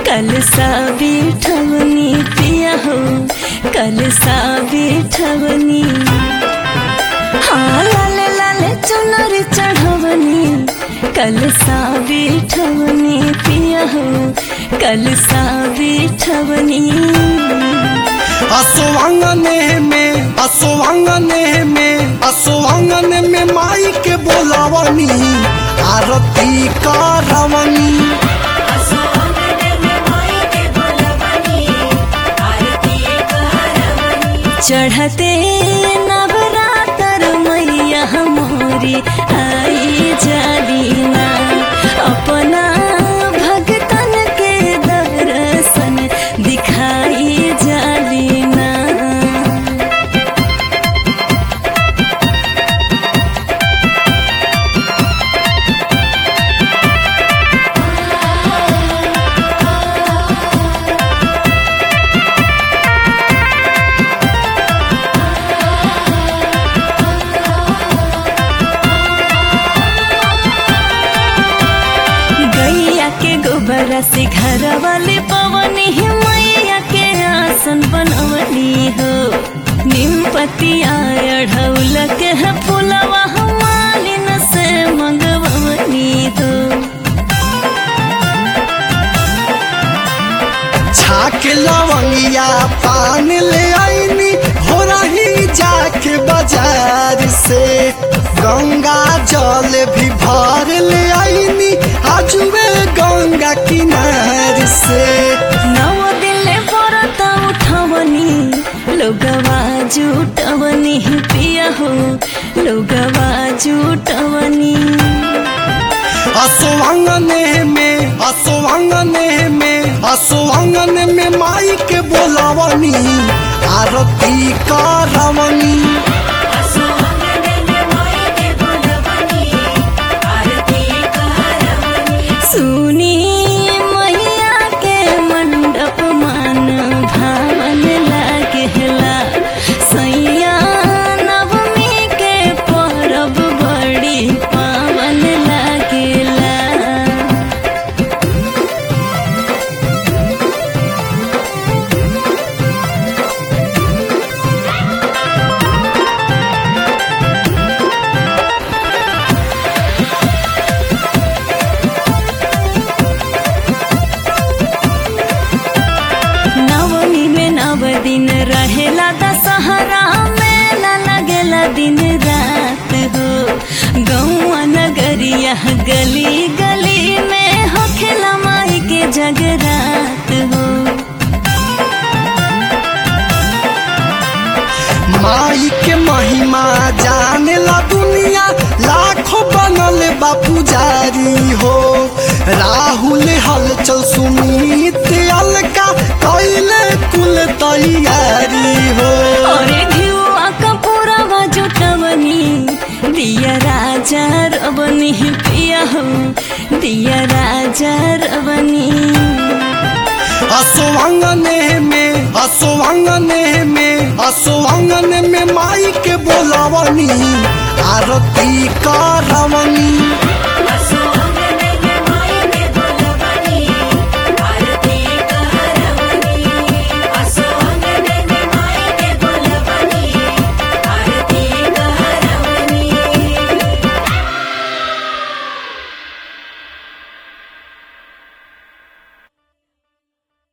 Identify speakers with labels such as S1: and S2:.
S1: कल सा बिठवनी पिया हो कल सा बिठवनी हाँ लाले लाले चुनर चढ़वनी कल सा बिठवनी पिया हो कल सा बिठवनी
S2: असोवांगने में असोवांगने में असोवांगने में माई के बोलावनी आरती करवनी
S1: चढ़ते नवरातर मैया मोरी आई जालीना अपना भगतन के दर्शन दिखाई जालीना गैया के गोबर से घर वाले पवनी ही मैया के आसन बनवनी हो नीम पतिया अढ़ौल के है फुलवा मालिन से मंगवनी हो
S2: छाक लवंगिया पान ले आईनी हो रही जाके बाजार से गंगा जल भी भर ले आईनी आजुए गंगा किनार से
S1: नव दिले व्रत उठवनी लोगवा जुटवनी पिया हो लोगवा जुटवनी
S2: असोवांगने में असोवांगने में असोवांगने में माई के बोलावनी आरती करवनी
S1: सुनी मैया के मंडप मान भावन लागेला सैया नवमी के परब बड़ी पावन लागेला नवमी में नव दिन रहेला दशहरा मेला लगेला दिन रात हो गौआ नगरिया गली गली में होखेला माई के जगरात हो
S2: माई के महिमा जाने ला दुनिया लाखों बनल बा पुजारी हो राहुल हलचल सुमित अलका कैले कुल तैयारी हो
S1: अरे घिउआ कपूरवा जुटवनी दिया राजा रवनी पिया हो दिया राजा रवनी
S2: असोवांगने में असोवांगने में असोवांगने में माई के बोलावनी आरती करवनी